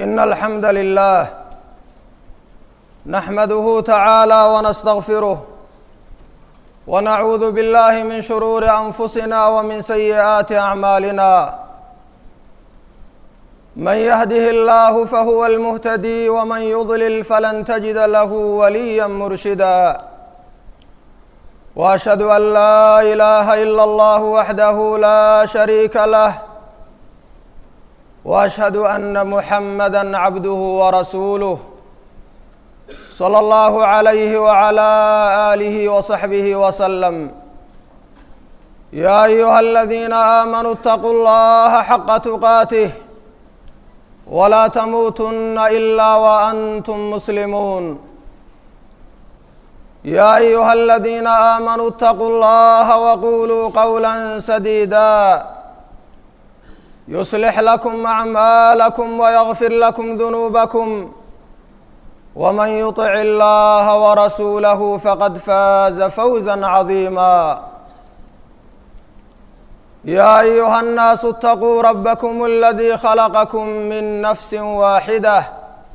إن الحمد لله نحمده تعالى ونستغفره ونعوذ بالله من شرور أنفسنا ومن سيئات أعمالنا من يهده الله فهو المهتدي ومن يضلل فلن تجد له وليا مرشدا واشهد ان لا اله الا الله وحده لا شريك له واشهد ان محمدا عبده ورسوله صلى الله عليه وعلى اله وصحبه وسلم يا ايها الذين امنوا اتقوا الله حق تقاته ولا تموتن الا وانتم مسلمون يا ايها الذين امنوا اتقوا الله وقولوا قولا سديدا يصلح لكم اعمالكم ويغفر لكم ذنوبكم ومن يطع الله ورسوله فقد فاز فوزا عظيما يا ايها الناس اتقوا ربكم الذي خلقكم من نفس واحده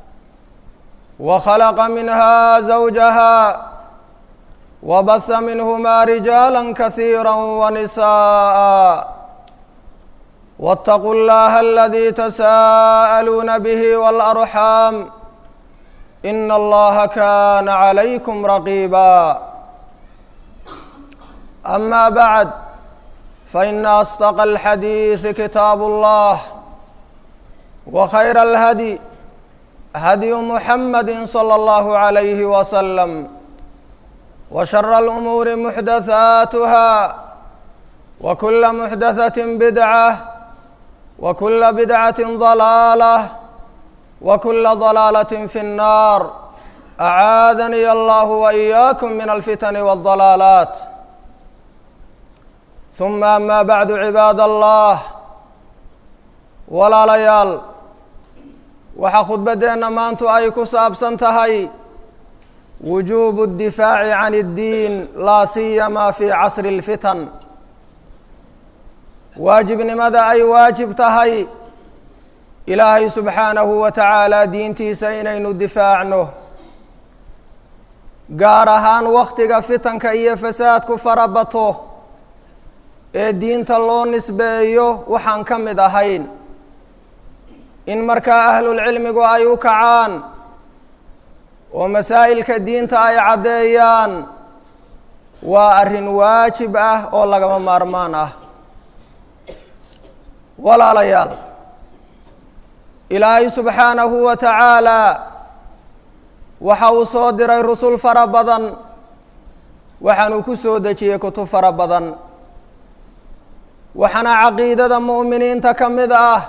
وخلق منها زوجها وبث منهما رجالا كثيرا ونساء واتقوا الله الذي تساءلون به والارحام ان الله كان عليكم رقيبا اما بعد فان اصدق الحديث كتاب الله وخير الهدي هدي محمد صلى الله عليه وسلم وشر الامور محدثاتها وكل محدثه بدعه وكل بدعه ضلاله وكل ضلاله في النار اعاذني الله واياكم من الفتن والضلالات ثم اما بعد عباad allah walaalayaal waxaa khudbaddeenna maantu ay ku saabsan tahay wujuubu اddifaaci can اddiin laa siyama fi casri اlfitan waajibnimada ay waajib tahay ilaahay subxaanahu wa tacaala diintiisa inaynu difaacno gaar ahaan wakhtiga fitanka iyo fasaadku fara bato ee diinta loo nisbeeyo waxaan ka mid ahayn in markaa ahlulcilmigu ay u kacaan oo masaa'ilka diinta ay caddeeyaan waa arrin waajib ah oo lagama maarmaan ah walaalayaal ilaahay subxaanahu wa tacaala waxa uu soo diray rusul fara badan waxaanuu ku soo dejiyey kutub fara badan waxaana caqiidada mu'miniinta ka mid ah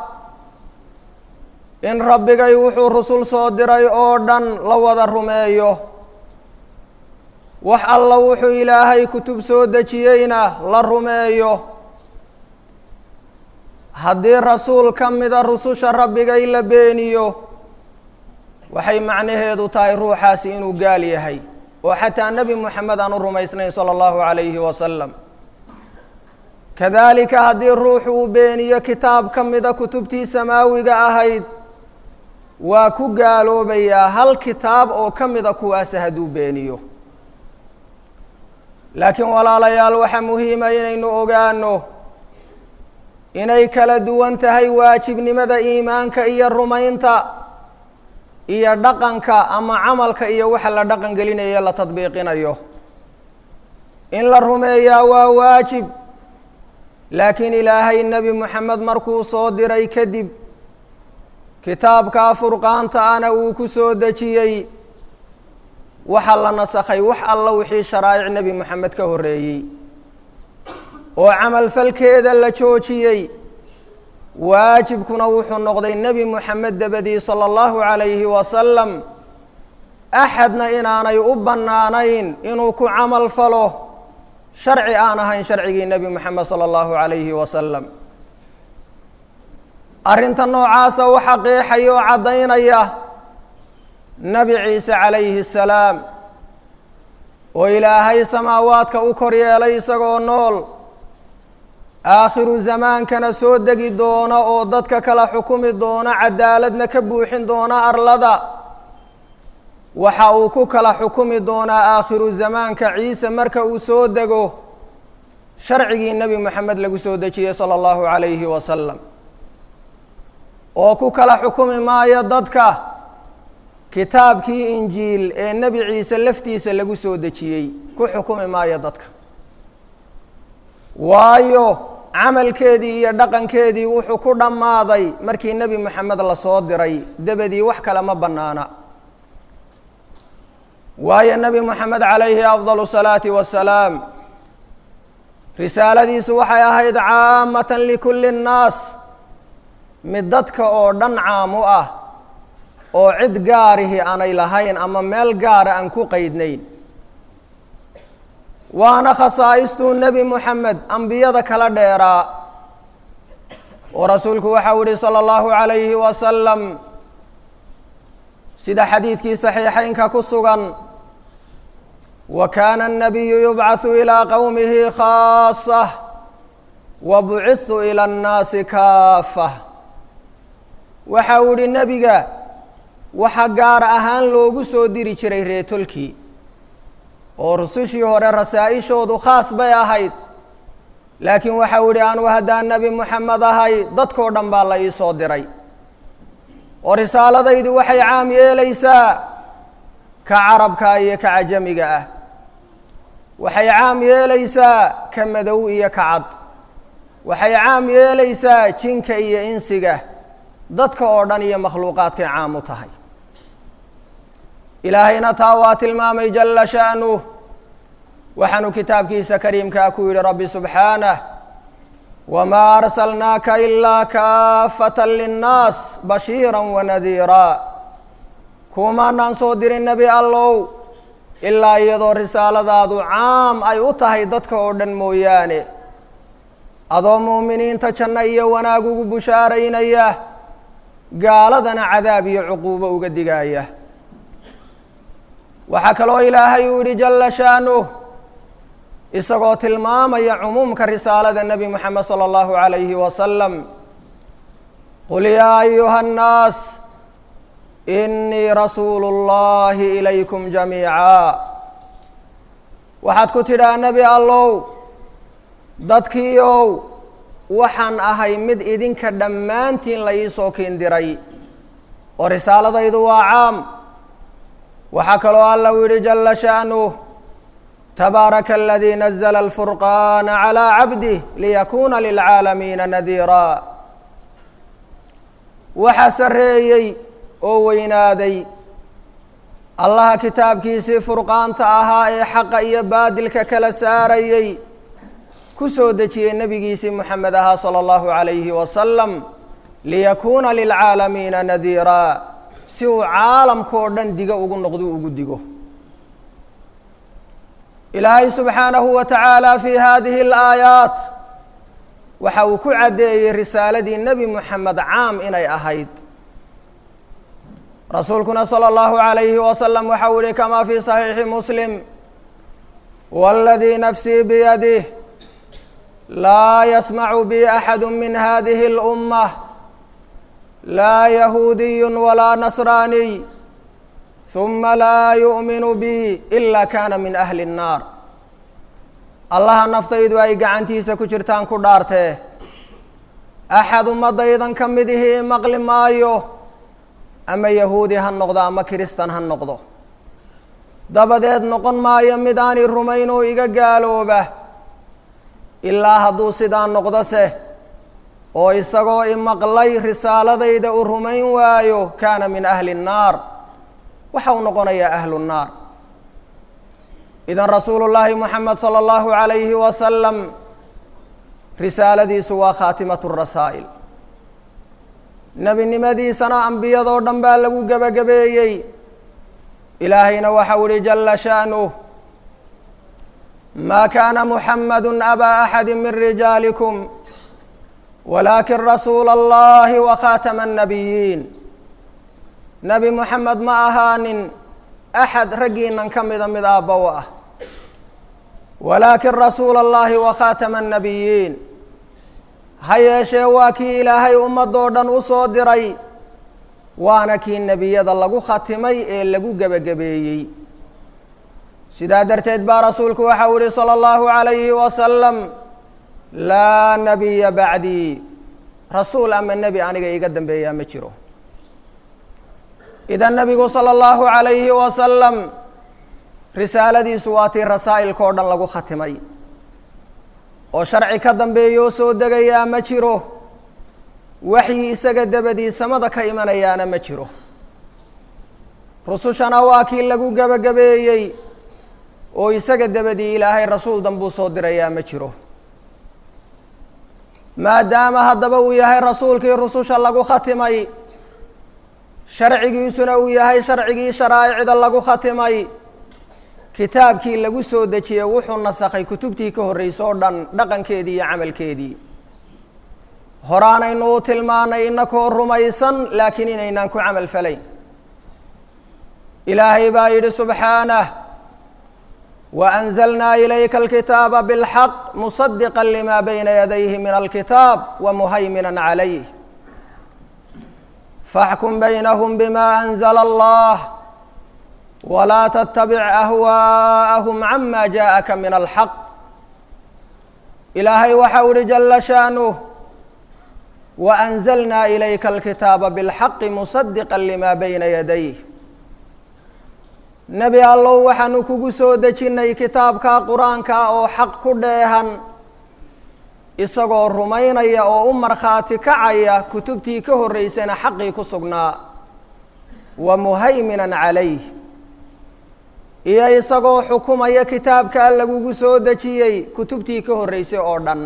in rabbigay wuxuu rusul soo diray oo dhan la wada rumeeyo wax alla wuxuu ilaahay kutub soo dejiyeyna la rumeeyo haddii rasuul ka mida rususha rabbigay la beeniyo waxay macnaheedu tahay ruuxaasi inuu gaal yahay oo xataa nebi moxamed aan u rumaysnayn sala allahu calayhi wasalam kadalika haddii ruuxu uu beeniyo kitaab ka mida kutubtii samaawiga ahayd waa ku gaaloobayaa hal kitaab oo ka mida kuwaasa hadduu beeniyo laakiin walaalayaal waxaa muhiima inaynu ogaano inay kala duwan tahay waajibnimada iimaanka iyo rumaynta iyo dhaqanka ama camalka iyo waxa la dhaqan gelinayo la tadbiiqinayo in la rumeeyaa waa waajib laakiin ilaahay nebi moxamed markuu soo diray kadib kitaabkaa furqaanta ana uu ku soo dejiyey waxa la nasakhay wax alla wixii sharaa'ic nebi moxamed ka horreeyey oo camal falkeeda la joojiyey waajibkuna wuxuu noqday nebi moxamed dabadii sala allahu calayhi wasalam axadna inaanay u bannaanayn inuu ku camal falo sharci aan ahayn sharcigii nebi moxamed sala allahu calayhi wasalam arrinta noocaasa waxa qeexaya oo caddaynaya nebi ciise calayhi asalaam oo ilaahay samaawaadka u kor yeelay isagoo nool aakhiru zamaankana soo degi doona oo dadka kala xukumi doona cadaaladna ka buuxin doona arlada waxa uu ku kala xukumi doonaa aakhiru zamaanka ciise marka uu soo dego sharcigii nebi moxamed lagu soo dejiyey sala allahu calayhi wasalam oo ku kala xukumi maayo dadka kitaabkii injiil ee nebi ciise laftiisa lagu soo dejiyey ku xukumi maayo dadka waayo camalkeedii iyo dhaqankeedii wuxuu ku dhammaaday markii nebi moxamed lasoo diray dabadii wax kale ma bannaana waayo nebi moxamed calayhi afdalu salaati wasalaam risaaladiisu waxay ahayd caamatan likulli nnaas mid dadka oo dhan caam u ah oo cid gaarihi aanay lahayn ama meel gaara aan ku qeydnayn waana khasaa'istuu nebi moxamed ambiyada kala dheeraa oo rasuulku waxau yihi sala allahu calayhi wasalam sida xadiidkii saxiixeynka ku sugan wa kaana annabiyu yubcathu ilaa qowmihi khaasah wa bucithu ila annaasi kaafah waxa uu yihi nebiga waxa gaar ahaan loogu soo diri jiray reetolkii oo rusushii hore rasaa-ishoodu khaas bay ahayd laakiin waxau yihi anuu haddaan nebi moxamed ahay dadkoo dhan baa la ii soo diray oo risaaladaydu waxay caam yeelaysaa ka carabka iyo ka cajamiga ah waxay caam yeelaysaa ka madow iyo ka cad waxay caam yeelaysaa jinka iyo insiga dadka oo dhan iyo makhluuqaadkay caam u tahay ilaahayna taa waa tilmaamay jala sha'nuh waxaanu kitaabkiisa kariimkaa ku yidhi rabbi subxaanah wamaa arsalnaaka ilaa kaafata linnaas bashiira wanadiira kuumaanaan soo dirin nebi allow ilaa iyadoo risaaladaadu caam ay u tahay dadka oo dhan mooyaane adoo muuminiinta janno iyo wanaag ugu bushaaraynaya gaaladana cadaab iyo cuquubo uga digaaya waxaa kaloo ilaahay uu yihi jala sha'nuh isagoo tilmaamaya cumuumka risaalada nebi moxamed sala allahu calayhi wasalam qul yaa ayuha annaas inii rasuulu اllahi ilaykum jamiica waxaad ku tidhaha nebi allow dadkiiow waxaan ahay mid idinka dhammaantiin la iisoo kiindiray oo risaaladaydu waa caam waxaa kaloo alla u yihi jala sha'nuh tabaaraka aladii nazla alfurqaana calىa cabdih liyakuna lilcaalamiina nadiira waxaa sarreeyey oo weynaaday allaha kitaabkiisii furqaanta ahaa ee xaqa iyo baadilka kala saarayey ku soo dejiyey nebigiisii moxamed ahaa salى اllahu عalayhi wasalam liyakuuna lilcaalamiina nadiira si uu caalamkao dhan digo ugu noqdo ugu digo ilaahay subxaanahu wa tacaala fi hadihi اlaayaat waxa uu ku caddeeyey risaaladii nebi moxamed caam inay ahayd rasuulkuna salى اllahu عalayhi wasalam waxau yihi kama fi صaxiixi muslim wاladii nafsii biyadih laa yasmacu bi axadu min hadihi اlummah laa yahuudiy walaa nasraaniy huma laa yu'minu bi ila kana min ahli الnaar allaha naftaydu ay gacantiisa ku jirtaan ku dhaartee axad ummadaydan ka mid ihii maqli maayo ama yahuudi ha noqdo ama kiristan ha noqdo dabadeed noqon maayo mid aanay rumayn oo iga gaalooba ilaa hadduu sidaa noqdose oo isagoo imaqlay risaaladayda uu rumayn waayo kaana min ahli الnaar waxa uu noqonayaa ahlu الnaar idan rasuulu llaahi moxamed salى اllahu عalayhi wasalam risaaladiisu waa khaatimat الrasaa'il nebinimadiisana ambiyadoo dhan baa lagu gebagabeeyey ilaahayna waxau ihi jala sha'nuh ma kana muxamadu abaa axadi min rijaalikum walakin rasuula اllahi wakhatama الnabiyiin nebi moxamed ma ahaanin axad raggiinan ka mida mid aabba u ah walaakin rasuula اllahi wakhatama الnabiyiin ha yeeshee waa kii ilaahay ummadoo dhan u soo diray waana kii nebiyada lagu khatimay ee lagu gebagabeeyey sidaa darteed baa rasuulku waxau yihi salى اllahu عalayhi wasalam laa nabiya bacdii rasuul ama nebi aniga iiga dambeeyaa ma jiro idan nebigu salى اllahu عalayhi wasalam risaaladiisu waa tii rasaa'ilkao dhan lagu khatimay oo sharci ka dambeeya oo soo degayaa ma jiro waxyi isaga dabadii samada ka imanayaana ma jiro rusushana waa kii lagu gebagabeeyey oo isaga dabadii ilaahay rasuul danbuu soo dirayaa ma jiro maadaama haddaba uu yahay rasuulkii rususha lagu khatimay sharcigiisuna uu yahay sharcigii sharaa'icda lagu khatimay kitaabkii lagu soo dejiyey wuxuu nasakhay kutubtii ka horreysay oo dhan dhaqankeedii iyo camalkeedii horaanaynu u tilmaanay inakoo rumaysan laakiin inaynaan ku camal falayn ilaahay baa yidhi subxaanah waأnzlna ilayka alkitaaba bاlxaq musadiqa lima bayna yadayhi min alkitaab wamuhaymina calayh faxkum baynahum bima anzla allah wlaa tttabic ahwaءahum cama jaءaka min alxaq ilaahay waxau ihi jala shaanuh waأnzlna ilayka alkitaaba bاlxaqi musadiqa lima bayna yadayh nebi allow waxaanu kugu soo dejinnay kitaabka qur-aanka oo xaq ku dheehan isagoo rumaynaya oo u markhaati kacaya kutubtii ka horreysayna xaqii ku sugnaa wa muhayminan calayh iyo isagoo xukumaya kitaabkaa lagugu soo dejiyey kutubtii ka horreysay oo dhan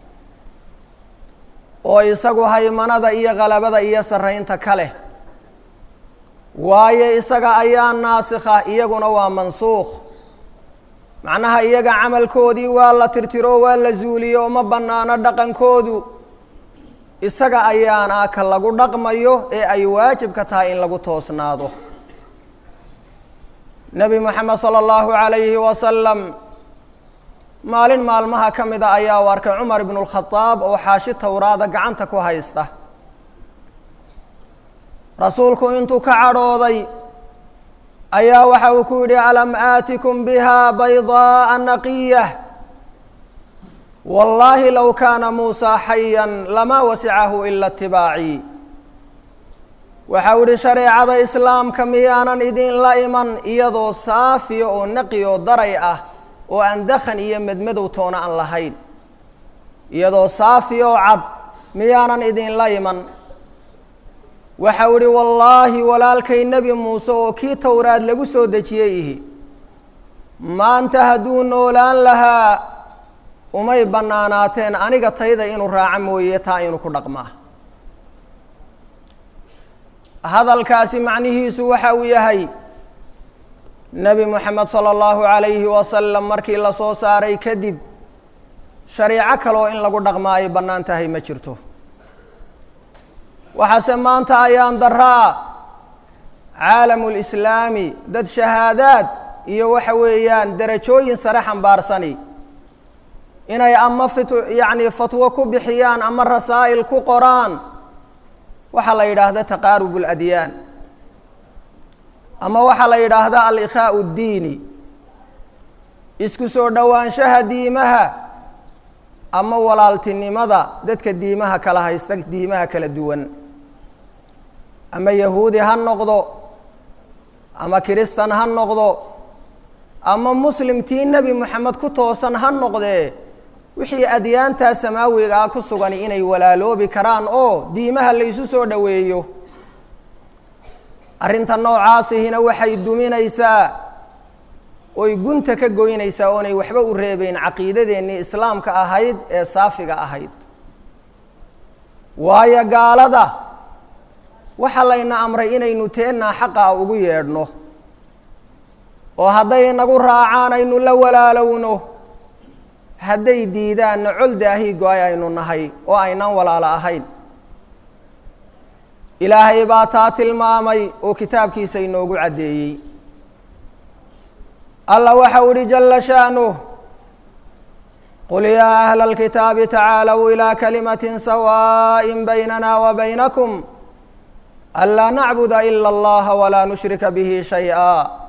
oo isagu haymanada iyo qalabada iyo sarraynta ka leh waayo isaga ayaa naasikha iyaguna waa mansuukh macnaha iyaga camalkoodii waa la tirtiro waa la zuuliyo ma bannaano dhaqankoodu isaga ayaana ka lagu dhaqmayo ee ay waajibka tahay in lagu toosnaado nebi moxamed sala allahu calayhi wasalam maalin maalmaha ka mida ayaa u arkay cumar ibnu lkhadaab oo xaashi towraada gacanta ku haysta rasuulku intuu ka cadhooday ayaa waxa uu ku yidhi alam aatikum biha baydaa'a naqiyah wallaahi low kaana muusaa xayan lamaa wasicahu ila itibaacii waxau yihi shareecada islaamka miyaanan idinla iman iyadoo saafiya oo naqi oo daray ah oo aan dakhan iyo medmadow toona aan lahayn iyadoo saafiya oo cad miyaanan idinla iman waxau ihi wallaahi walaalkay nebi muuse oo kii towraad lagu soo dejiyey ihi maanta hadduu noolaan lahaa umay bannaanaateen aniga tayda inuu raaco mooye taa inuu ku dhaqmaa hadalkaasi macnihiisu waxa uu yahay nebi moxamed sala allahu calayhi wasalam markii la soo saaray kadib shariico kaloo in lagu dhaqmaa ay bannaan tahay ma jirto waxaase maanta ayaan daraa caalamu lislaami dad shahaadaad iyo waxa weeyaan derajooyin sare xambaarsani inay ama fit yacni fatwo ku bixiyaan ama rasaa'il ku qoraan waxaa la yidhaahda taqaarub اladyaan ama waxaa la yidhaahda alikhaau اddiini isku soo dhowaanshaha diimaha ama walaaltinimada dadka diimaha kala haysta diimaha kala duwan ama yahuudi ha noqdo ama kiristan ha noqdo ama muslimtii nebi moxamed ku toosan ha noqdee wixii adyaantaa samaawiga ah ku sugan inay walaaloobi karaan oo diimaha laysu soo dhoweeyo arrinta noocaasihina waxay duminaysaa oy gunta ka goynaysaa oonay waxba u reebeyn caqiidadeennii islaamka ahayd ee saafiga ahayd waayo gaalada waxaa layna amray inaynu teennaa xaqaa ugu yeedhno oo hadday nagu raacaan aynu la walaalowno hadday diidaanna col daahii go-ay aynu nahay oo aynaan walaalo ahayn ilaahay baa taa tilmaamay oo kitaabkiisa inoogu caddeeyey alla waxau ihi jalla sha'nuh qul yaa ahla alkitaabi tacaalow ilaa kalimatin sawaaءin baynana wa baynakum anlaa nacbuda ila allaha walaa nushrika bihi shay-a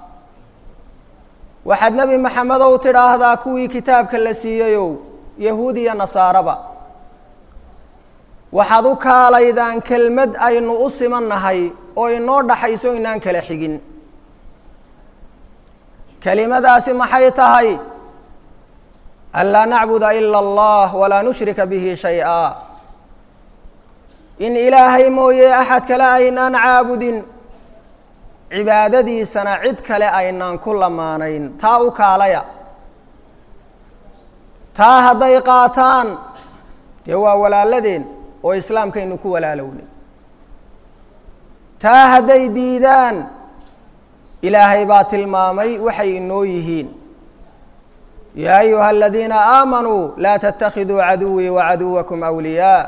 waxaad nebi maxamedow tidhaahdaa kuwii kitaabka la siiyeyow yahuud iyo nasaaraba waxaad u kaalaydaan kelmad aynu u simannahay oo inoo dhaxayso inaan kala xigin kelimadaasi maxay tahay anlaa nacbuda ila allah walaa nushrika bihi shay-a in ilaahay mooye axad kale aynaan caabudin cibaadadiisana cid kale aynaan ku lamaanayn taa u kaalaya taa hadday qaataan dee waa walaaladeen oo islaamkaynu ku walaalownay taa hadday diidaan ilaahay baa tilmaamay waxay inoo yihiin yaa ayuha aladiina aamanuu laa tattakhiduu caduwii wacaduwakum awliyaa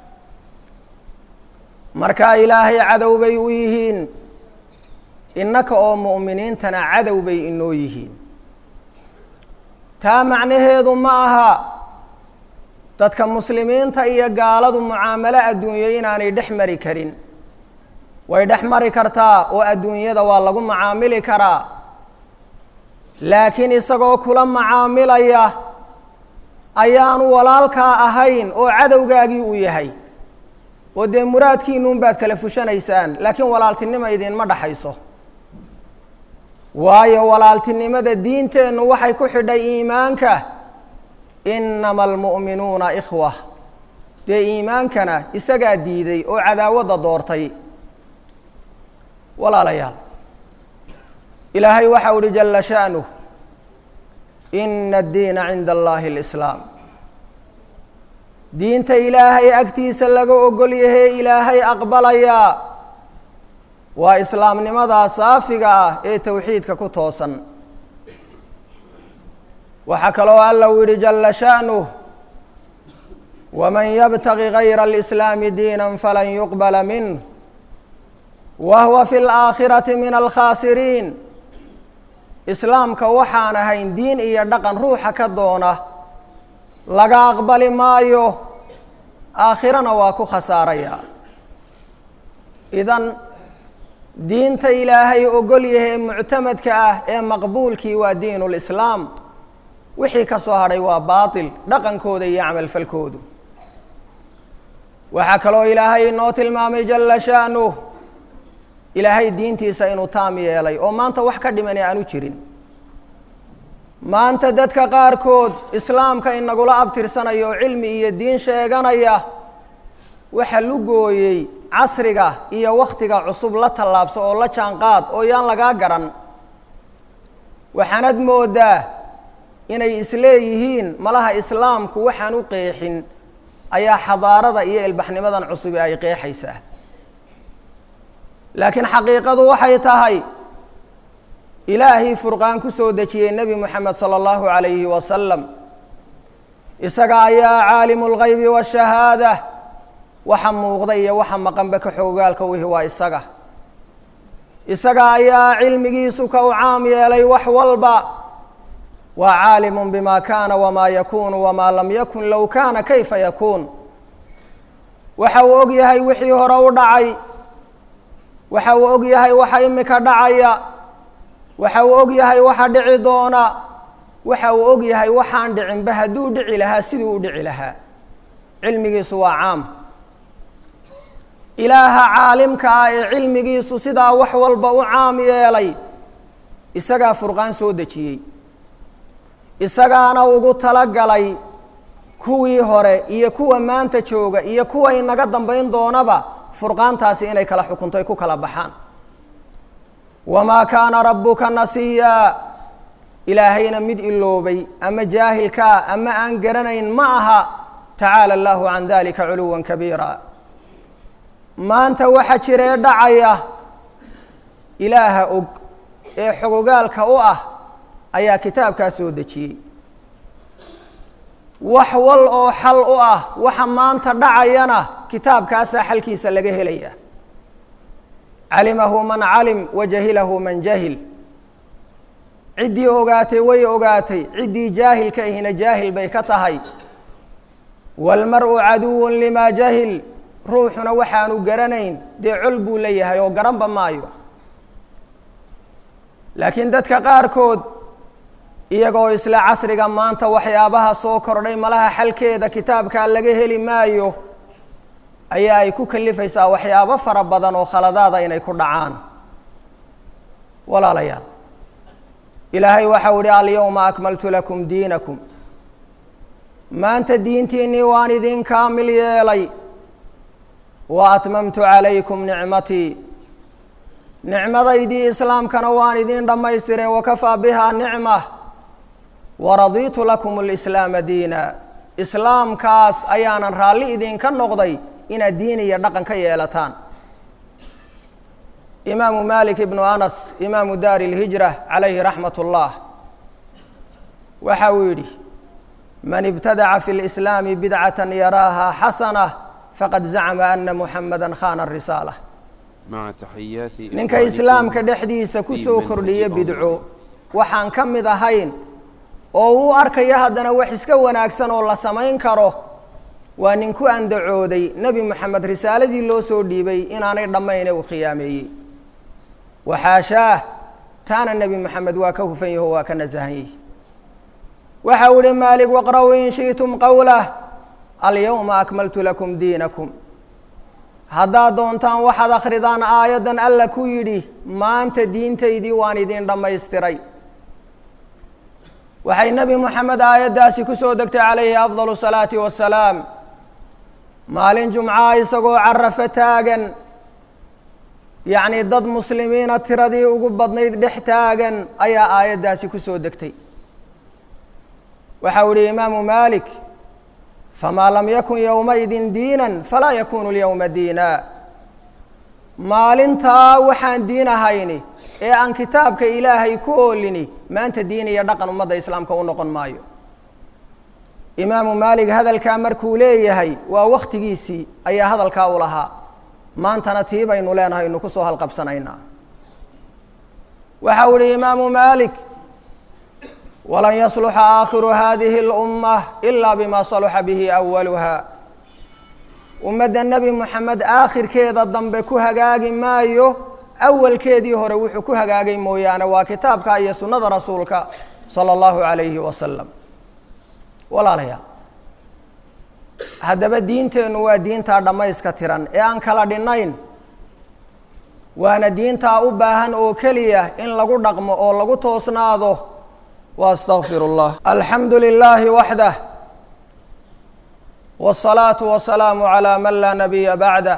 markaa ilaahay cadow bay u yihiin innaka oo mu'miniintana cadow bay inoo yihiin taa macnaheedu ma aha dadka muslimiinta iyo gaaladu mucaamalo adduunye inaanay dhex mari karin way dhex mari kartaa oo adduunyada waa lagu macaamili karaa laakiin isagoo kula macaamilaya ayaanu walaalkaa ahayn oo cadowgaagii uu yahay oo dee muraadkiinuun baad kala fushanaysaan laakiin walaaltinima idinma dhaxayso waayo walaaltinimada diinteennu waxay ku xidhay iimaanka inama almu'minuuna ikhwa dee iimaankana isagaa diiday oo cadaawadda doortay walaalayaal ilaahay waxau uhi jala sha'nuh ina addiina cinda allahi alislaam diinta ilaahay agtiisa laga ogol yahee ilaahay aqbalayaa waa islaamnimadaa saafiga ah ee towxiidka ku toosan waxaa kaloo alla u yidhi jala sha'nuh waman yabtagi gayra alislaami diina falan yuqbala minh wa huwa fi alaakhirati min alkhaasiriin islaamka waxaan ahayn diin iyo dhaqan ruuxa ka doona laga aqbali maayo aakhirana waa ku khasaaraya idan diinta ilaahay ogol yahee muctamadka ah ee maqbuulkii waa diinu lislaam wixii ka soo hadhay waa baatil dhaqankooda iyo camalfalkoodu waxaa kaloo ilaahay inoo tilmaamay jala sha'nuh ilaahay diintiisa inuu taam yeelay oo maanta wax ka dhimani aanu jirin maanta dadka qaarkood islaamka inagula abtirsanaya oo cilmi iyo diin sheeganaya waxa lugooyey casriga iyo wakhtiga cusub la tallaabso oo la jaanqaad oo yaan lagaa garan waxaanad moodaa inay isleeyihiin malaha islaamku waxaan u qeexin ayaa xadaarada iyo ilbaxnimadan cusubi ay qeexaysaa laakiin xaqiiqadu waxay tahay ilaahii furqaan ku soo dejiyey nebi moxamed sala allahu calayhi wasalam isaga ayaa caalimu lgaybi waashahaada waxa muuqda iyo waxa maqanba ka xoogaalka wihi waa isaga isaga ayaa cilmigiisu ka u caam yeelay wax walba waa caalimun bima kana wama yakunu wama lam yakun low kana kayfa yakuun waxa uu og yahay wixii hore u dhacay waxa uu og yahay waxa imika dhacaya waxa uu og yahay waxa dhici doona waxa uu og yahay waxaan dhicinba hadduu dhici lahaa siduu u dhici lahaa cilmigiisu waa caam ilaaha caalimka ah ee cilmigiisu sidaa wax walba u caam yeelay isagaa furqaan soo dejiyey isagaana ugu talagalay kuwii hore iyo kuwa maanta jooga iyo kuwa inaga dambayn doonaba furqaantaasi inay kala xukunto ay ku kala baxaan wamaa kaana rabbuka nasiyaa ilaahayna mid iloobay ama jaahilkaa ama aan garanayn ma aha tacaala allahu can dalika culuwan kabiira maanta waxa jiree dhacaya ilaaha og ee xogogaalka u ah ayaa kitaabkaa soo dejiyey wax wal oo xal u ah waxa maanta dhacayana kitaabkaasaa xalkiisa laga helaya calimahu man calim wa jahilahu man jahil ciddii ogaatay way ogaatay ciddii jaahilka ahina jaahil bay ka tahay waalmar-u caduwun limaa jahil ruuxuna waxaanu garanayn dee col buu leeyahay oo garanba maayo laakiin dadka qaarkood iyagoo isla casriga maanta waxyaabaha soo kordhay malaha xalkeeda kitaabkaa laga heli maayo ayaa ay ku kalifaysaa waxyaabo fara badan oo khaladaada inay ku dhacaan walaalayaal ilaahay waxau ihi alyawma akmaltu lakum diinakum maanta diintiinnii waan idin kaamil yeelay wa atmamtu calaykum nicmatii nicmadaydii islaamkana waan idin dhammaystiray wakafaa bihaa nicma waradiitu lakum alislaama diina islaamkaas ayaanan raalli idinka noqday inaad diin iyo dhaqan ka yeelataan imaamu malik ibnu anas imaamu daari اlhijra calayhi raxmat اllah waxa uu yidhi man ibtadaca fi اlislaami bidcata yaraaha xasana faqad zacma ana muxamada khana risaala مع تحيات ninka islaamka dhexdiisa ku soo kordhiya bidco waxaan ka mid ahayn oo uu arkaya haddana wax iska wanaagsan oo la samayn karo waa nin ku andacooday nebi moxamed risaaladii loo soo dhiibay inaanay dhammayne uu khiyaameeyey waxaashaah taana nebi moxamed waa ka hufan yaho waa ka nasahan yihi waxa uu ihi maalik waqra'uu in shi'tum qowlah alyawma akmaltu lakum diinakum haddaad doontaan waxaad akhridaan aayaddan alla ku yidhi maanta diintaydii waan idin dhammaystiray waxay nebi moxamed aayaddaasi ku soo degtay calayhi afdalu salaati wasalaam maalin jumcaha isagoo carafo taagan yacni dad muslimiina tiradii ugu badnayd dhex taagan ayaa aayaddaasi ku soo degtay waxau ihi imaamu malik famaa lam yakun yowmaidin diinan falaa yakunu lyowma diina maalintaa waxaan diin ahayni ee aan kitaabka ilaahay ku oolini maanta diin iyo dhaqan ummadda islaamka u noqon maayo imaamu maalik hadalkaa markuu leeyahay waa waktigiisii ayaa hadalkaa u lahaa maantana tii baynu leenahay inu kusoo halqabsanaynaa waxau ihi imaamu maalik walan yasluxa aakhiru hadihi اlummah ila bima saluxa bihi awaluha ummadda nebi moxamed aakhirkeeda dambe ku hagaagi maayo awalkeedii hore wuxuu ku hagaagay mooyaane waa kitaabka iyo sunnada rasuulka sala allahu calayhi wasalam walaalayaal haddaba diinteennu waa diintaa dhammayska tiran ee aan kala dhinnayn waana diintaa u baahan oo keliya in lagu dhaqmo oo lagu toosnaado واstغfir الlah alxamdu لlh waxdah والصlaaةu والسlاam عlى man laa nabiya baعdah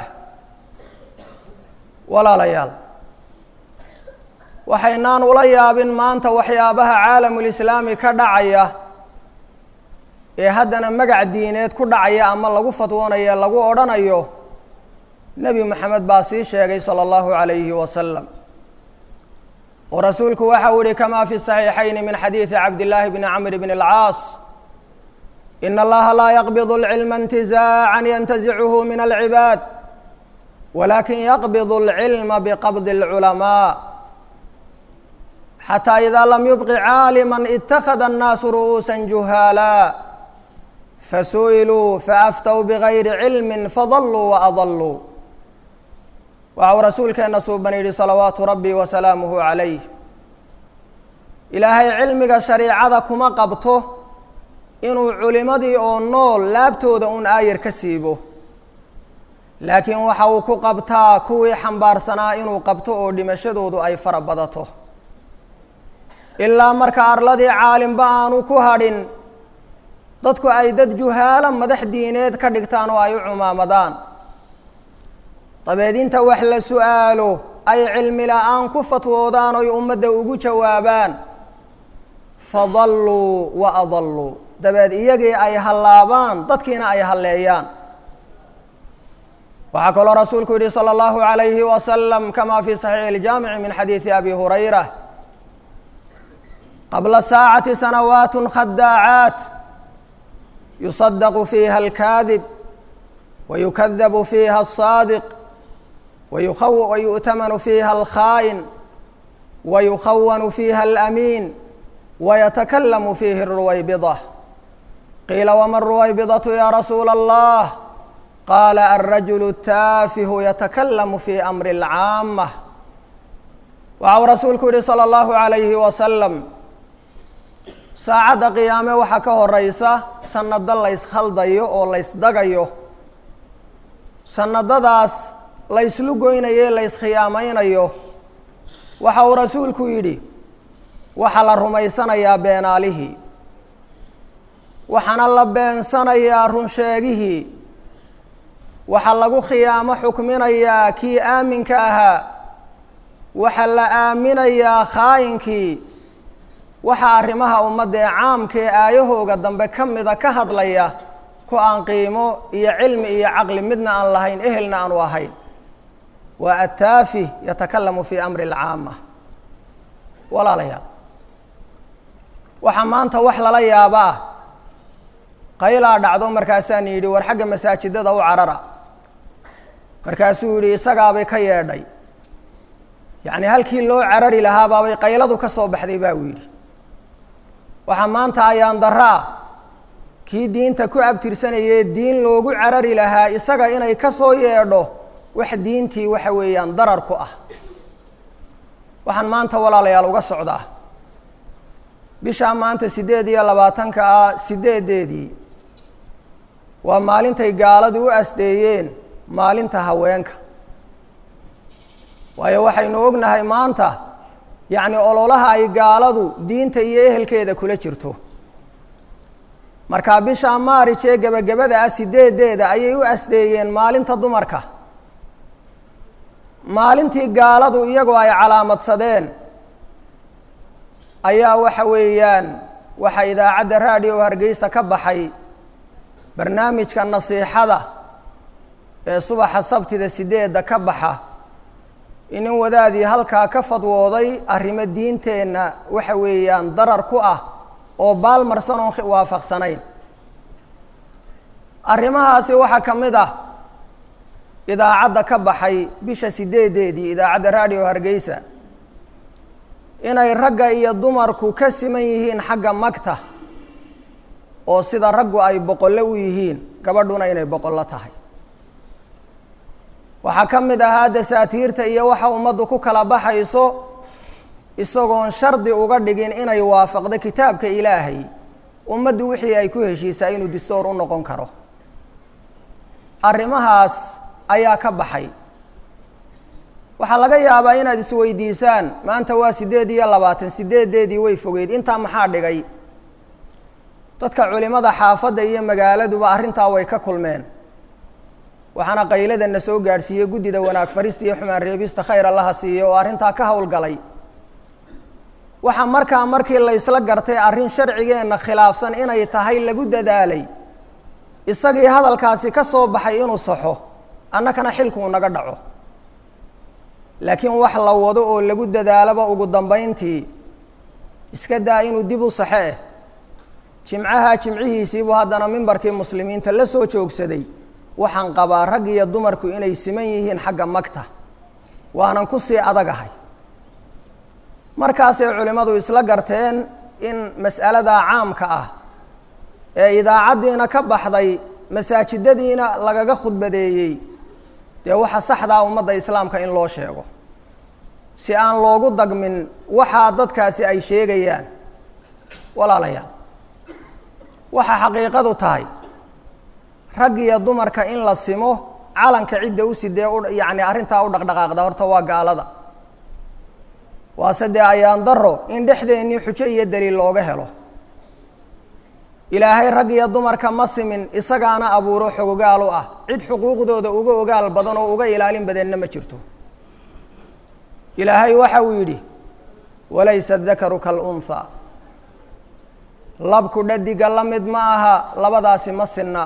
walaalayaal waxaynaan ula yaabin maanta waxyaabaha caalamulislaami ka dhacaya ee haddana magac diineed ku dhacaya ama lagu fatwoonayo lagu odhanayo nebi moxamed baa sii sheegay salى اllahu عalayhi wasalam oo rasuulku waxa uu yihi kama fi صaxiixayn min xadiidi cabdillaahi bni camr bn اlcaas in allaha laa yaqbid اlcilma اntizaaca yantazichu min alcibaad walakin yaqbid اlcilma biqabdi اlculamaa xataa ida lam yubqi caalima itakada الnaasu ru'uusa juhaala fasu'iluu faaftow bigayri cilmi fadaluu waadaluu waxau rasuulkeenna suuban yidhi salawaatu rabbi wa salaamuhu calayh ilaahay cilmiga shariicada kuma qabto inuu culimadii oo nool laabtooda un aayar ka siibo laakiin waxa uu ku qabtaa kuwii xambaarsanaa inuu qabto oo dhimashadoodu ay fara badato ilaa marka arladii caalimba aanu ku hadhin dadku ay dad juhaalo madax diineed ka dhigtaan oo ay u cumaamadaan dabeed inta wax la su-aalo ay cilmi la-aan ku fatwoodaan oy ummadda ugu jawaabaan fadalluu wa adalluu dabeed iyagii ay hallaabaan dadkiina ay halleeyaan waxaa kaloo rasuulku yihi salى اllahu عalayhi wasalam kama fi صaxiixi اljaamici min xadiidi abi hurayra qabla saacati sanawaat khadaacaat yusadaqu fiiha اlkaadib wayukadabu fiiha الصaadiq wayu'tamanu fiiha alkhaa'in wayukhawanu fiiha alamiin wayatakallamu fiihi ruwaybida qiila wama ruwaybidatu ya rasuula allah qaala alrajulu taafihu yatakallamu fi amri alcaamah waxa uu rasuulku yihi salى اllahu عalayhi wasalam saacadda qiyaame waxaa ka horeysa sanado layskhaldayo oo laysdagayo sanadadaas layslu goynayo layskhiyaameynayo waxa uu rasuulku yidhi waxaa la rumaysanayaa beenaalihii waxaana la beensanayaa runsheegihii waxaa lagu khiyaamo xukminayaa kii aaminka ahaa waxaa la aaminayaa khaayinkii waxaa arrimaha ummadda ee caamka ee aayahooga dambe ka mida ka hadlaya ku aan qiimo iyo cilmi iyo caqli midna aan lahayn ehelna aanu ahayn waa attaafi yatakalamu fii amri alcaama walaalayaal waxaa maanta wax lala yaaba ah qaylaa dhacdo markaasaan yidhi war xagga masaajidada u carara markaasuu yidhi isagaabay ka yeedhay yacni halkii loo carari lahaabaabay qayladu ka soo baxday baa uu yidhi waxaa maanta ayaan daraa kii diinta ku abtirsanayee diin loogu carari lahaa isaga inay ka soo yeedho wax diintii waxa weeyaan darar ku ah waxaan maanta walaalayaal uga socdaa bishaa maanta siddeed iyo labaatanka ah siddeedeedii waa maalintay gaaladu u asdeeyeen maalinta haweenka waayo waxaynu ognahay maanta yacni ololaha ay gaaladu diinta iyo ehelkeeda kula jirto markaa bishaa maarij ee gebagabada ah sideedeeda ayay u asdeeyeen maalinta dumarka maalintii gaaladu iyagoo ay calaamadsadeen ayaa waxa weeyaan waxaa idaacadda raadiyo hargeysa ka baxay barnaamijka nasiixada ee subaxa sabtida sideedda ka baxa inin wadaadii halkaa ka fadwooday arrimo diinteenna waxa weeyaan darar ku ah oo baalmarsan oon waafaqsanayn arrimahaasi waxaa ka mid ah idaacadda ka baxay bisha sideedeedii idaacadda raadiyo hargeysa inay ragga iyo dumarku ka siman yihiin xagga magta oo sida raggu ay boqollo u yihiin gabadhuna inay boqollo tahay waxaa ka mid ahaa dasaatiirta iyo waxa ummaddu ku kala baxayso isagoon shardi uga dhigin inay waafaqdo kitaabka ilaahay ummaddu wixii ay ku heshiisaa inuu distoor u noqon karo arrimahaas ayaa ka baxay waxaa laga yaabaa inaad isweydiisaan maanta waa siddeed iyo labaatan sideedeedii way fogeyd intaa maxaa dhigay dadka culimada xaafadda iyo magaaladuba arrintaa way ka kulmeen waxaana qayladana soo gaadhsiiyey guddida wanaag farista iyo xumaan reebista khayr allaha siiye oo arrintaa ka howlgalay waxaa markaa markii laysla gartay arrin sharcigeenna khilaafsan inay tahay lagu dadaalay isagii hadalkaasi ka soo baxay inuu saxo annakana xilkuu naga dhaco laakiin wax la wado oo lagu dadaaloba ugu dambayntii iska daa inuu dib u saxe eh jimcaha jimcihiisiibuu haddana mimbarkii muslimiinta la soo joogsaday waxaan qabaa rag iyo dumarku inay siman yihiin xagga magta waanan ku sii adagahay markaasay culimmadu isla garteen in mas'aladaa caamka ah ee idaacaddiina ka baxday masaajidadiina lagaga khudbadeeyey dee waxa saxdaa ummadda islaamka in loo sheego si aan loogu dagmin waxaa dadkaasi ay sheegayaan walaalayaal waxaa xaqiiqadu tahay rag iyo dumarka in la simo calanka cidda u sidee u yacni arrintaa u dhaqdhaqaaqda horta waa gaalada waase dee ayaan daro in dhexdeennii xujo iyo daliil looga helo ilaahay rag iyo dumarka ma simin isagaana abuuro xogogaal u ah cid xuquuqdooda uga ogaal badan oo uga ilaalin badanna ma jirto ilaahay waxa uu yidhi walaysa dakaru kalunhaa labku dhadiga la mid ma aha labadaasi ma sinna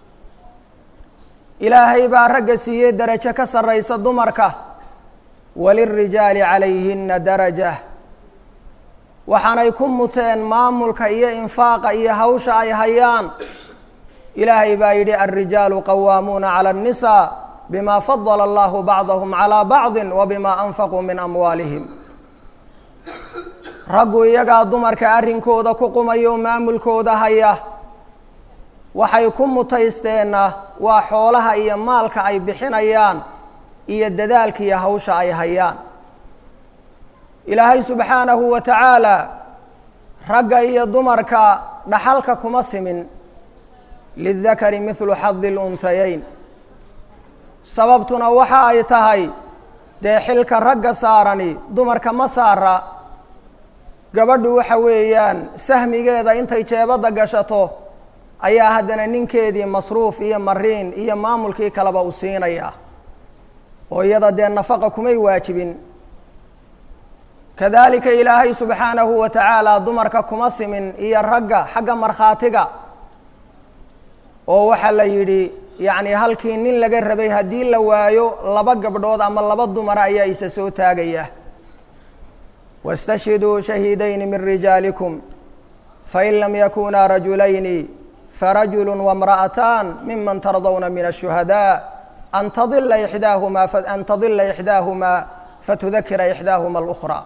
ilaahay baa ragga siiyey darajo ka sarraysa dumarka walilrijaali calayhina daraja waxaanay ku muteen maamulka iyo infaaqa iyo hawsha ay hayaan ilaahay baa yidhi alrijaalu qawaamuuna cala الnisaa bima fadala allahu bacdahum calى bacdi wa bima anfaquu min amwaalihim raggu iyagaa dumarka arrinkooda ku qumaya oo maamulkooda haya waxay ku mutaysteenna waa xoolaha iyo maalka ay bixinayaan iyo dadaalka iyo hawsha ay hayaan ilaahay subxaanahu wa tacaala ragga iyo dumarka dhaxalka kuma simin lidakari mithlu xadi lunhayayn sababtuna waxa ay tahay dee xilka ragga saarani dumarka ma saara gabadhu waxa weeyaan sahmigeeda intay jeebadda gashato ayaa haddana ninkeedii masruuf iyo mariin iyo maamulkii kaleba u siinaya oo iyada dee nafaqa kumay waajibin kadalika ilaahay subxaanahu wa tacaala dumarka kuma simin iyo ragga xagga markhaatiga oo waxaa la yidhi yacni halkii nin laga rabay haddii la waayo laba gabdhood ama laba dumara ayaa isa soo taagaya wاstashhiduu shahiidayni min rijaalikum fain lam yakunaa rajulayni farajulu wاmra'ataan miman tardawna min الshuhadاء an tadila ixdaahuma an tadila ixdaahumaa fatudakira ixdaahuma اlأkhra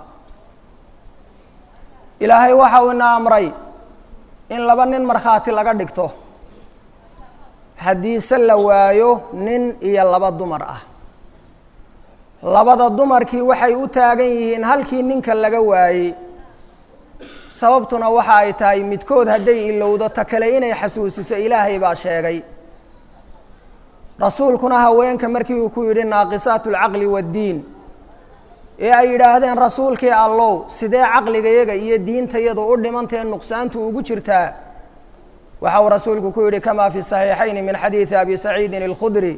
ilaahay waxa uu ina amray in laba nin markhaati laga dhigto haddiise la waayo nin iyo laba dumar ah labada dumarkii waxay u taagan yihiin halkii ninka laga waayey sababtuna waxa ay tahay midkood hadday ilowdo ta kale inay xasuusiso ilaahay baa sheegay rasuulkuna haweenka markii uu ku yidhi naaqisaat alcaqli waaddiin ee ay yidhaahdeen rasuulkii allow sidee caqligayaga iyo diintayadu u dhimantae nuqsaantu ugu jirtaa waxa uu rasuulku ku yidhi kama fi صaxiixayni min xadiidi abi saciidin اlkhudri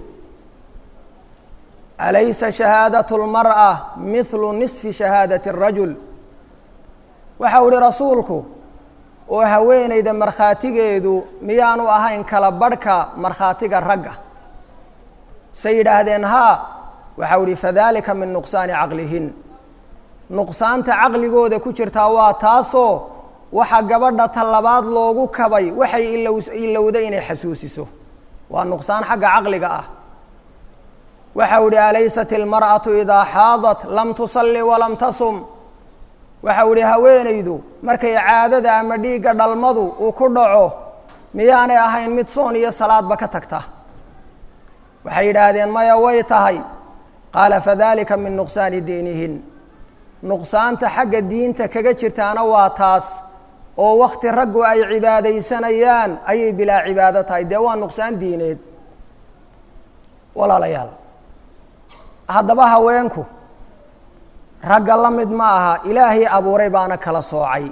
alaysa shahaadaة اlmarأة mihlu nisfi shahaadaة الrajul waxa u ihi rasuulku oo haweeneyda markhaatigeedu miyaanu ahayn kala barhka markhaatiga ragga say yidhaahdeen haa waxa u ihi fadalika min nuqsaani caqlihin nuqsaanta caqligooda ku jirtaa waa taasoo waxa gabadha talabaad loogu kabay waxay ilow ilowday inay xasuusiso waa nuqsaan xagga caqliga ah waxa u ihi alaysat ilmar'atu idaa xaadat lam tusalli walam tasum waxa u ihi haweenaydu markay caadada ama dhiigga dhalmadu uu ku dhaco miyaanay ahayn mid soon iyo salaadba ka tagta waxay yidhaahdeen maya way tahay qaala fadalika min nuqsaani diinihin nuqsaanta xagga diinta kaga jirtaana waa taas oo wakti raggu ay cibaadaysanayaan ayay bilaa cibaado tahay dee waa nuqsaan diineed walaalayaal haddaba haweenku ragga la mid ma aha ilaahay abuuray baana kala soocay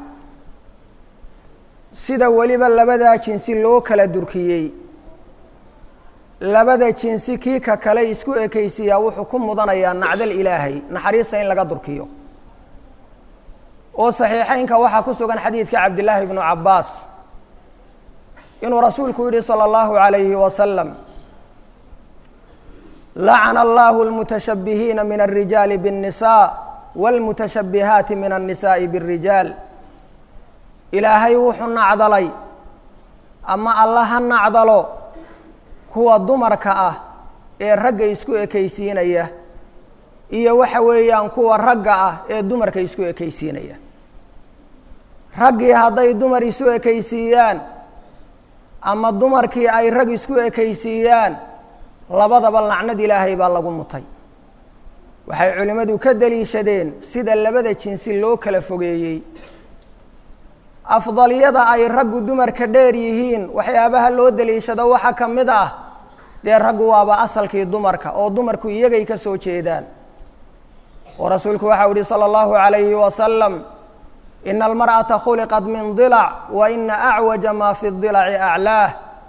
sida weliba labadaa jinsi loo kala durkiyey labada jinsi kii ka kale isku ekaysiiyaa wuxuu ku mudanayaa nacdal ilaahay naxariista in laga durkiyo oo saxiixeynka waxaa ku sugan xadiidka cabdillaahi bnu cabbaas inuu rasuulku yidhi salى اllahu عalayhi wasalam lacana allahu اlmutashabihiina min الrijaali bالnisaa wاlmutashabihaati min الnisaaءi bالrijaal ilaahay wuxuu nacdalay ama alla ha nacdalo kuwa dumarka ah ee ragga isku ekaysiinaya iyo waxa weeyaan kuwa ragga ah ee dumarka isku ekaysiinaya raggii hadday dumar isu ekaysiiyaan ama dumarkii ay rag isku ekaysiiyaan labadaba lacnad ilaahay baa lagu mutay waxay culimmadu ka daliishadeen sida labada jinsi loo kala fogeeyey afdalyada ay raggu dumarka dheer yihiin waxyaabaha loo daliishado waxaa ka mid ah dee raggu waaba asalkii dumarka oo dumarku iyagay ka soo jeedaan oo rasuulku waxau yihi salى اllahu عalayhi wasalam ina almarأaةa khuliqat min dilac wa ina acwaja ma fi dilaci aclaah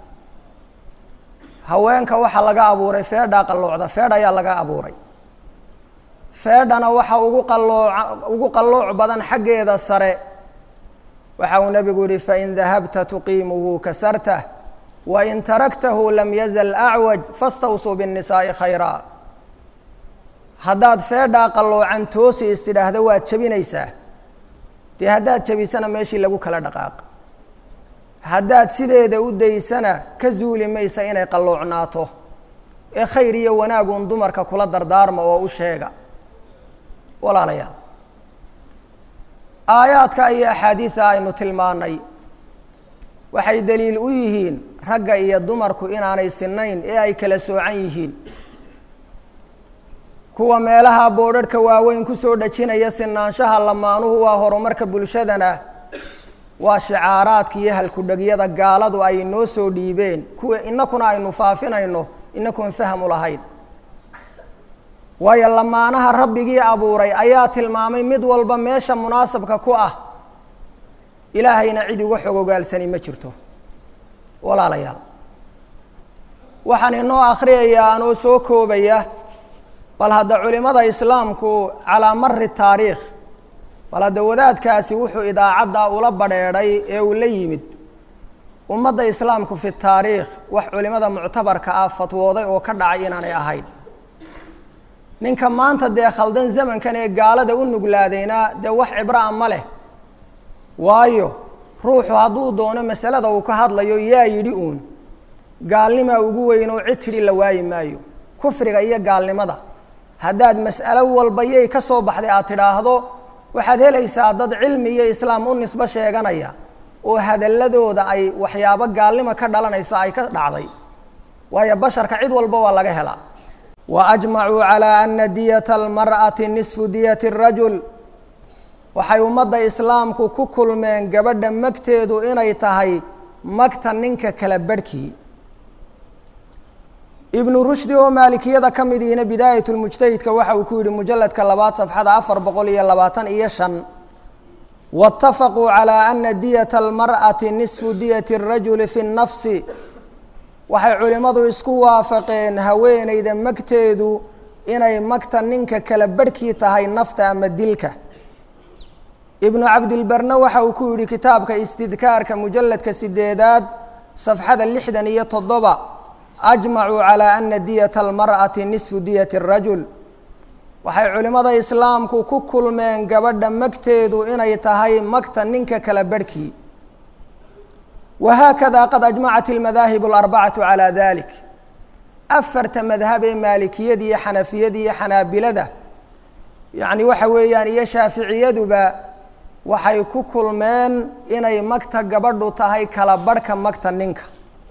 haweenka waxaa laga abuuray feedhaa qalloocda feedh ayaa laga abuuray feedhana waxa ugu qalooca ugu qallooc badan xaggeeda sare waxa uu nebigu yihi fain dahabta tuqiimuhu kasartah wain taraktahu lam yazal acwaj fastawsuu biالnisaaءi khayra haddaad feedhaa qalloocan toosi istidhaahda waad jebinaysaa dee haddaad jebisana meeshii lagu kala dhaqaaq haddaad sideeda u daysana ka zuuli maysa inay qalloocnaato ee khayr iyo wanaagun dumarka kula dardaarma oo u sheega walaalayaal aayaadka iyo axaadiida aynu tilmaanay waxay daliil u yihiin ragga iyo dumarku inaanay sinayn ee ay kala soocan yihiin kuwa meelaha boodharhka waaweyn kusoo dhejinaya sinaanshaha lamaanuhu waa horumarka bulshadana waa shicaaraadka iyo halkudhegyada gaaladu ay noo soo dhiibeen kuwa inakuna aynu faafinayno inakuon fahmu lahayn waayo lamaanaha rabbigii abuuray ayaa tilmaamay mid walba meesha munaasabka ku ah ilaahayna cid uga xog ogaalsani ma jirto walaalayaal waxaan inoo akhriyayaa anoo soo koobaya bal hadda culimada islaamku calaa mari taariikh bal hadda wadaadkaasi wuxuu idaacadda ula badheedhay ee uu la yimid ummadda islaamku fi taariikh wax culimada muctabarka ah fatwooday oo ka dhacay inaanay ahayn ninka maanta dee khaldan zamankan ee gaalada u nuglaadayna dee wax cibraa ma leh waayo ruuxu hadduu doono masalada uu ka hadlayo yaa yidhi uun gaalnimaa ugu weyn oo cid tidhi la waayi maayo kufriga iyo gaalnimada haddaad mas'alo walba yay ka soo baxday aad tidhaahdo waxaad helaysaa dad cilmi iyo islaam u nisbo sheeganaya oo hadalladooda ay waxyaabo gaalnimo ka dhalanayso ay ka dhacday waayo basharka cid walba waa laga helaa wa ajmacuu calaa ana diyata almar'ati nisfu diyati arajul waxay ummadda islaamku ku kulmeen gabadha magteedu inay tahay magta ninka kala barhkii ibnu rushdi oo maalikiyada ka mid ihina bidaayat lmujtahidka waxa uu ku yidhi mujalladka labaad safxada afar boqol iyo labaatan iyo shan waاtafaquu calى ana diyata almar'ati nisfu diyati اrajuli fi اnnafsi waxay culimmadu isku waafaqeen haweeneyda magteedu inay magta ninka kala barhkii tahay nafta ama dilka ibnu cabdilbarne waxa uu ku yidhi kitaabka istidkaarka mujalladka sideedaad safxada lixdan iyo toddoba ajmacuu calaa ana diyata almar'ati nisfu diyati arajul waxay culimmada islaamku ku kulmeen gabadha magteedu inay tahay magta ninka kala barhkii wahaakada qad ajmacat almadaahib alarbacatu calaa dalik afarta madhab ee maalikiyada iyo xanafiyada iyo xanaabilada yacni waxa weeyaan iyo shaaficiyaduba waxay ku kulmeen inay magta gabadhu tahay kala barhka magta ninka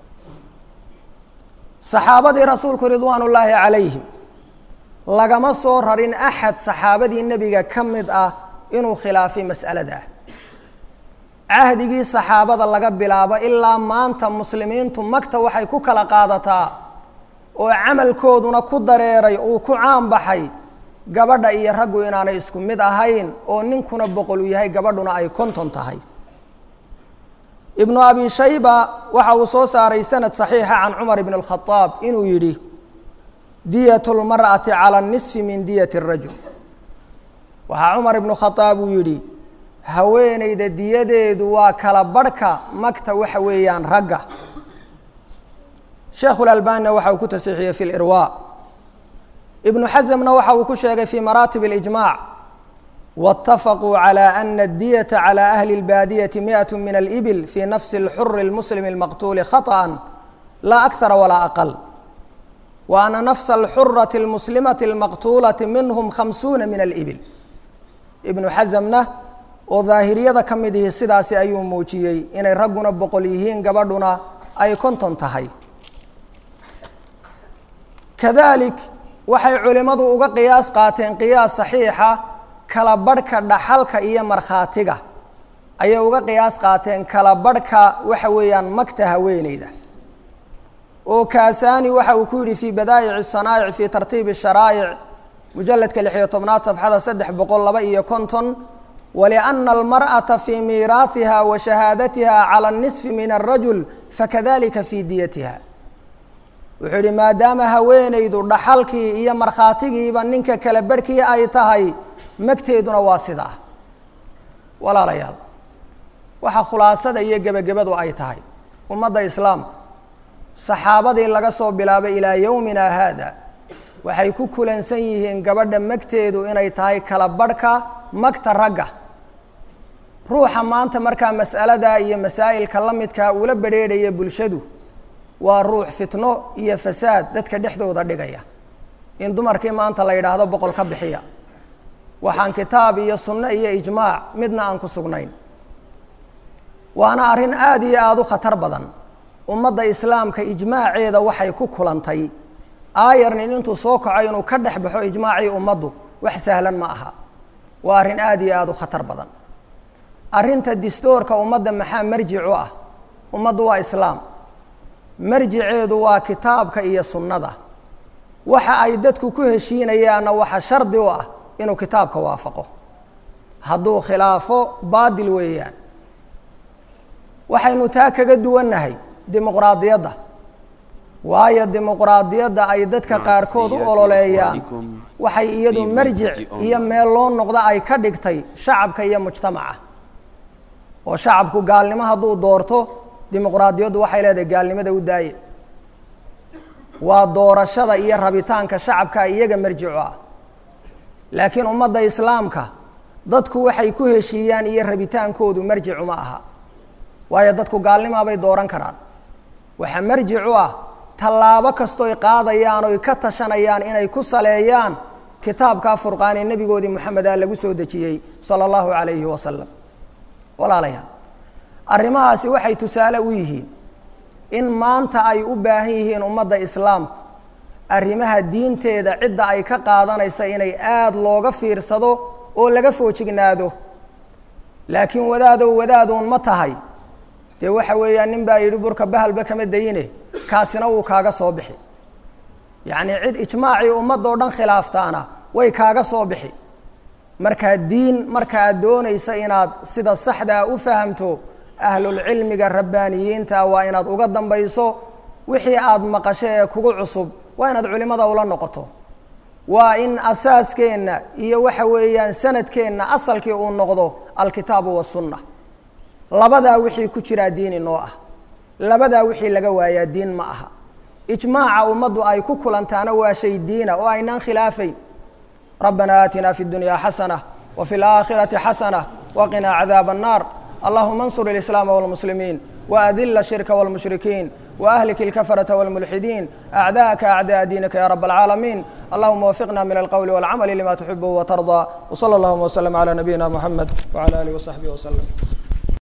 saxaabadii rasuulku ridwaan ullaahi calayhim lagama soo rarin axad saxaabadii nebiga ka mid ah inuu khilaafay mas'alada cahdigii saxaabada laga bilaabo ilaa maanta muslimiintu magta waxay ku kala qaadataa oo camalkooduna ku dareeray uu ku caan baxay gabadha iyo raggu inaanay isku mid ahayn oo ninkuna boqol u yahay gabadhuna ay konton tahay ibnu abi shayba waxa uu soo saaray sanad saxiixa can cumar ibn اlkhadaab inuu yidhi diyat اlmar'ati calى nisfi min diyati الrajul waxaa cumar ibnu khadaab uu yidhi haweeneyda diyadeedu waa kala barhka magta waxa weeyaan ragga sheekhu lalbanina waxa uu ku tasiixiyey fi lirwa ibnu xasamna waxa uu ku sheegay fi maraatib اlijmac wاtafaquu calى ana اdiyata calى ahli اlbaadiyati miئaة min alibil fi nafsi اlxuri اlmuslim اlmaqtuuli khaطأa laa akara walaa aqal wa ana nafsa اlxurati اlmuslimati اlmaqtuulati minhm khamsuuna min alibil ibnu xasamna oo daahiriyada ka mid ihi sidaasi ayuu muujiyey inay ragguna boqol yihiin gabadhuna ay konton tahay kadalik waxay culimmadu uga qiyaas qaateen qiyaas saxiixa kala barhka dhaxalka iyo markhaatiga ayay uga qiyaas qaateen kala barhka waxa weeyaan magta haweeneyda oo kaasaani waxa uu ku yidhi fii badaa'ici sanaa'ic fii tartiibi sharaa'ic mujalladka lixiyo tobnaad safxada saddex boqol laba iyo konton waliana almar'ata fii miiraasiha wa shahaadatiha cala nisfi min alrajul fakadalika fii diyatiha wuxuu yidhi maadaama haweeneydu dhaxalkii iyo markhaatigiiba ninka kala barhkii ay tahay magteeduna waa sidaa walaalayaal waxaa khulaasada iyo gebagabadu ay tahay ummadda islaamka saxaabadii laga soo bilaabay ilaa yowmina haada waxay ku kulansan yihiin gabadha magteedu inay tahay kala barhka magta ragga ruuxa maanta markaa mas'alada iyo masaa'ilka la midkaa ula bedrheedhaya bulshadu waa ruux fitno iyo fasaad dadka dhexdooda dhigaya in dumarkii maanta la yidhaahdo boqol ka bixiya waxaan kitaab iyo sunno iyo ijmaac midna aan ku sugnayn waana arrin aada iyo aada u khatar badan ummadda islaamka ijmaaceeda waxay ku kulantay aayarnin intuu soo kaco inuu ka dhex baxo ijmaacii ummaddu wax sahlan ma aha waa arrin aada iyo aada u khatar badan arrinta distoorka ummadda maxaa marjic u ah ummaddu waa islaam marjiceedu waa kitaabka iyo sunnada waxa ay dadku ku heshiinayaanna waxa shardi u ah inuu kitaabka waafaqo hadduu khilaafo baadil weeyaan waxaynu taa kaga duwannahay dimuqraadiyadda waayo dimuqraadiyadda ay dadka qaarkood u ololeeyaan waxay iyadu marjic iyo meel loo noqdo ay ka dhigtay shacabka iyo mujtamaca oo shacabku gaalnimo hadduu doorto dimuqraadiyaddu waxay leedahay gaalnimada u daaye waa doorashada iyo rabitaanka shacabka iyaga marjicu ah laakiin ummadda islaamka dadku waxay ku heshiiyaan iyo rabitaankoodu marjicu ma aha waayo dadku gaalnimaabay dooran karaan waxaa marjic u ah tallaabo kastoy qaadayaan oy ka tashanayaan inay ku saleeyaan kitaabkaa furqaanee nebigoodii moxameda lagu soo dejiyey sala allahu calayhi wasalam walaalayaal arrimahaasi waxay tusaale u yihiin in maanta ay u baahan yihiin ummadda islaamku arrimaha diinteeda cidda ay ka qaadanaysa inay aada looga fiirsado oo laga foojignaado laakiin wadaadow wadaaduun ma tahay dee waxa weeyaan nin baa yidhi burka bahalba kama dayine kaasina wuu kaaga soo bixi yacnii cid ijmaacii ummadoo dhan khilaaftaana way kaaga soo bixi markaa diin marka aad doonaysa inaad sida saxdaa u fahamto ahlulcilmiga rabbaaniyiinta waa inaad uga dambayso wixii aada maqasho ee kugu cusub waa inaad culimada ula noqoto waa in asaaskeenna iyo waxa weeyaan sanadkeenna asalkii uu noqdo alkitaabu wasunna labadaa wixii ku jiraa diin inoo ah labadaa wixii laga waayaa diin ma aha ijmaaca ummaddu ay ku kulantaana waa shay diina oo aynaan khilaafayn rabbana aatina fi اdunya xasanة wfi اlآkhiraةi xasanة waqina cadaab الnar allahuma اnsur الإسlاam والmuslimiin وأdil الshirka والmushrikiin وأhlik الكfرة والملحدين أعdاءka أعdاء diiنka ya رب العاalمين اللهma وفقna min الqول والcمل لma تحibه وترضى وصلى اللهma وسلم على نبيina محمد وعلى آله وصحبه وسلم